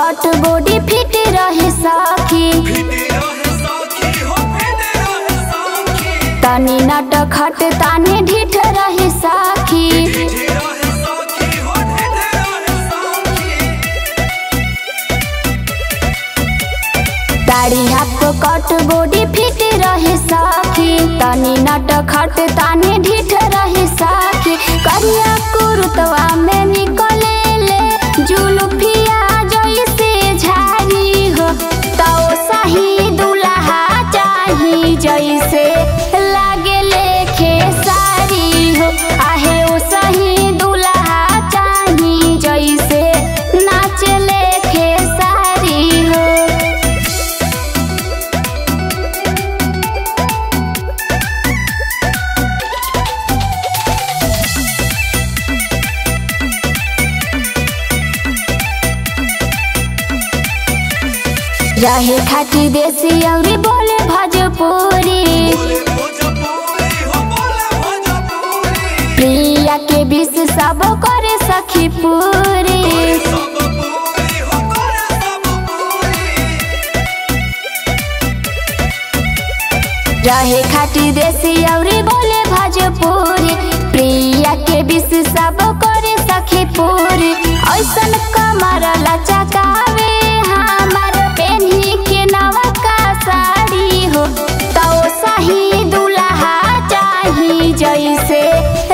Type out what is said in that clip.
कट body feet रहे सखी तनी नट खट ताने ढिठ रहे सखी दाढ़ी हाथ कट बॉडी फिट रहे सखी तनी नट खट ताने ढिठ रहे सखी करिया कुरुतवा में निकले ले जुलुफिया जैसे झारी हो तो सही दुल्हा चाही जैसे लागे लेखे सारी हो आहे ओ सही दुल्हा चाही जैसे नाच लेखे सारी हो रहे खाटी देसी औरी बोले भोजपुरी प्रिया के विष सब करे सखी पूरी रहे खाटी देसी औरी बोले भोजपुरी प्रिया के विष सब करे सखी पूरी ऐसन कमर लचकावे हमार पेन्ही के नवका साड़ी हो तो सही दुल्हा चाही जैसे